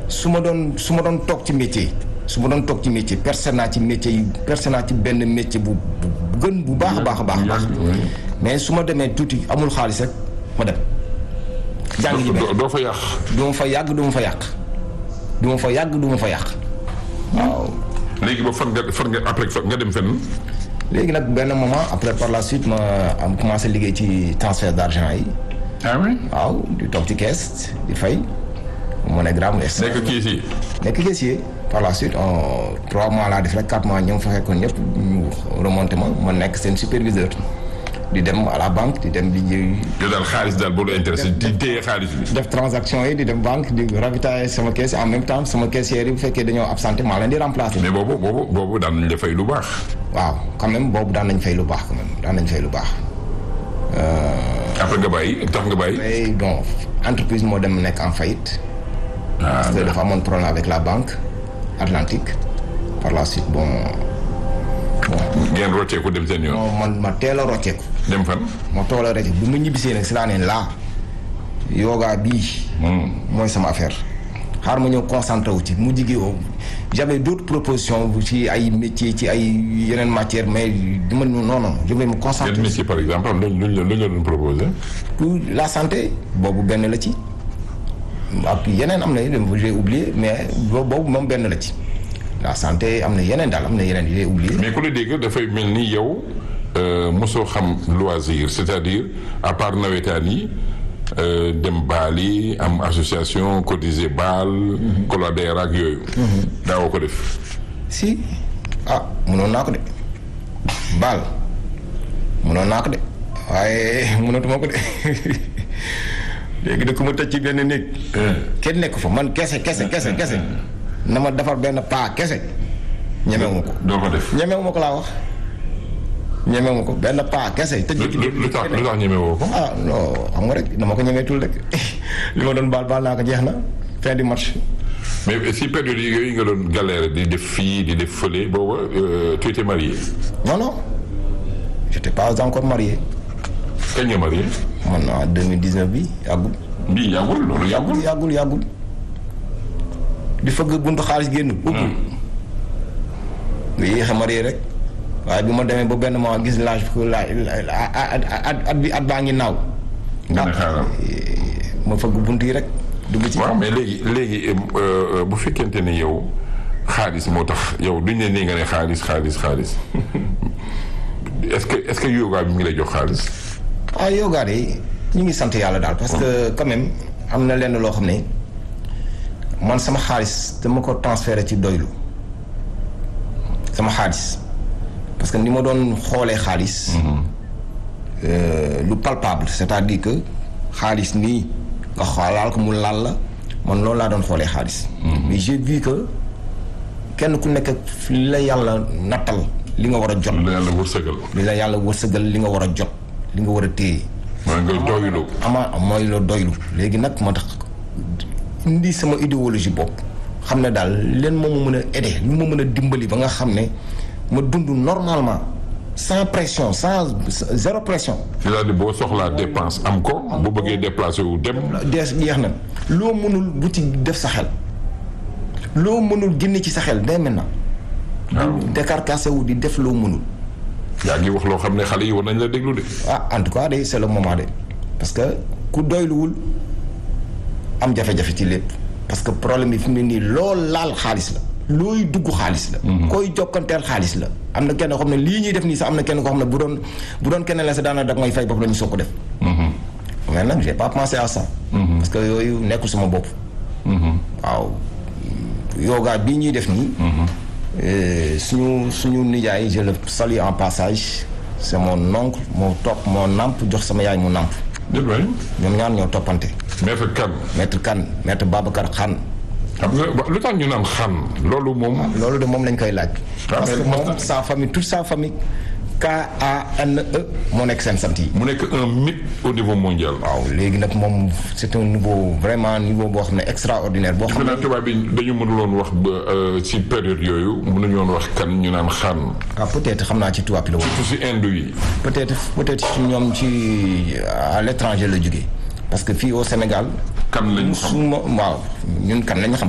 su ma doon su ma doon toog ci métier su ma doon toog ci métier percé naa ci métier yi percé naa ci benn métier bu bu gën bu baax a baax a baax a baax mais su ma demee tuuti amul xaalis rek ma dem jàng ji doo doo fa yàq. du ma fa yàgg du ma fa yàq du ma fa yàgg du ma fa yàq waaw léegi ba fan nga fan nga après fan nga dem fenn. léegi nag benn moment après par la suite ma am commencé liggéey ci transfert d'argent yi ah oui. waaw di toog ci caisse di fay MoneyGram nekk kii si. nekk caissier par la suite en trois mois laa def rek quatre mois ñoom fa fekkoon ñëpp ñu remonté ma ma nekk seen superviseur di dem à la banque di dem di ji- yow daal xaalis daal boo la intéressé di téye xaalis bi. def transaction yi di dem banque di ravitailler sama caisse en même temps sama caissière yi bu fekkee dañoo absenté maa leen di remplacer. mais boobu boobu boobu daan nañ la fay lu baax. waaw quand même boobu daan nañ fay lu baax quand même daan nañ fay lu baax. après nga bàyyi tax nga bàyyi. mais bon entreprise moo dem nekk en faillite. ah parce que dafa amoon problème avec la banque Atlantique par la suite bon ngeen rocceeku dem seen yoon. bon man ma teel a rocceeku dem fan. ma tool a rocceeku bi ma ñibbisee nag si laa ne laa yoga bii mooy sama affaire xaar ma ñëw concentré wu ci mu jigéen j'avais d'autres propositions bu ci ay métiers ci ay yeneen matières mais du ma non non je vais me quel concentrer métier par exemple am luñ luñ la luñ la doon proposé. pour la santé boobu benn la ci ak yeneen am na yeneen j'ai oublié mais bo- boobu moom benn la ci la santé am na yeneen daal am na yeneen j'ai oublié mais ku la dégg dafay mel ni yow euh, mosoo xam loisir c'est-à-dire à part nawetaan yi euh, dem baal yi am association cotiser baal. collader ak yooyu. daawoo ko def. si ah mënoon naa ko de baal mënoon naa ko de waaye mënatuma ko de léegi da ko ma tëj ci benn néeg kenn nekk fa man kese kese kese kese na ma defar benn paa kese ñemewuma ko doo ko def. ñemewuma ko laa wax ñemewuma ko benn paa kese tëj lu ci lu lu tax lu tax ñemewoo ko. ah non xam nga rek dama ko ñemeetul rek li ma doon baal baal naa ko jeex na fin du match mais si période yi yooyu nga doon galère di def fii di def fële booba euh, tu étais marié. non non j'étais pas encore marié kañ nga marié. man en 2019 bi yàggul bii yàggul loolu yàggul. yàggul yàggul di fëgg buntu xaalis génn ubbi nga yéex a marié rek waaye bi ma demee ba benn moment gis laaj ko laaj at at bi at baa ngi naaw nga ne xaaral. ma fëgg bunt yi rek dugg ci waaw mais léegi léegi euh, bu fekkente ne yow xaalis moo tax yow duñ ne nii nga ne xaalis xaalis xaalis est-ce que est-ce que yoga bi mi ngi lay jox xaalis. ah yoga de ñu ngi sant yàlla daal parce que quand même am na lenn loo xam ne man sama xaalis dama ko transféré ci doylu sama xaalis parce que ni ma doon xoolee xaalis euh, lu palpable c'est-à-dire que xaalis nii nga xoolaal ko mu laal la man loolu laa doon xoolee xaalis mais j'ai vu que kenn ku nekk ak li la yàlla nattal li nga war a jot la yàlla wërsëgal. li la yàlla wërsëgal li nga war a jot li nga war a téye mooy nga doylu. ama mooy la doylu léegi nag moo tax indi sama idéologie bopp xam ne daal leen moo ma mën a aider lu ma mën a dimbali ba nga xam ne ma dund normalement sans pression sans zéro pression c'est-à-dire boo soxlaa dépense am ko bu bëggee déplacer wu dem. dees jeex na loo mënul bu ci def sa xel loo mënul génne ci sa xel day maintenant waaw décarcassé wu di def loo mënul yaa ngi wax loo xam ne xale yi war nañ la déglu de. ah en tout cas de c'est le moment de parce que ku doyluwul am jafe-jafe ci lépp parce que problème bi fi mu ne nii lool laal xaalis la looy dugg xaalis la koy jokkanteel xaalis la am na kenn koo xam ne lii ñuy def nii sax am na kenn koo xam ne bu doon bu doon kenn la sa daana dag may fay bopp la ñu soog ko def mais nag j'ai pas pensé à ça parce que yooyu nekkul sama bopp waaw yoga bii ñuy def nii Euh, suñu suñu nijaay je le salue en passage c'est mon oncle moo topp moo namp jox sama yaay mu namp déet waay ñoom ñaar ñoo toppante maître kan maître Kane maître Babacar Khan xam nga wa- lu tax ñu naan xan loolu moom. loolu de moom lañ koy laaj parce mais que moom- moom sa famille toute sa famille K A N E moo nekk seen sant yi mu nekk un mythe au niveau mondial. waaw léegi nag moom c'est un niveau vraiment niveau boo xam ne extraordinaire boo xam defe ne naa tubaab bi dañu mënuloon wax ba euh, ci période yooyu mënuñu woon wax kan ñu naan xan ah peut-être xam naa ci tubaab bi la woon surtout si Inde yi. peut-être peut-être ci ñoom ci à l'étranger la jógee parce que fii au Sénégal kan lañu xam suma waaw ñun kan lañu xam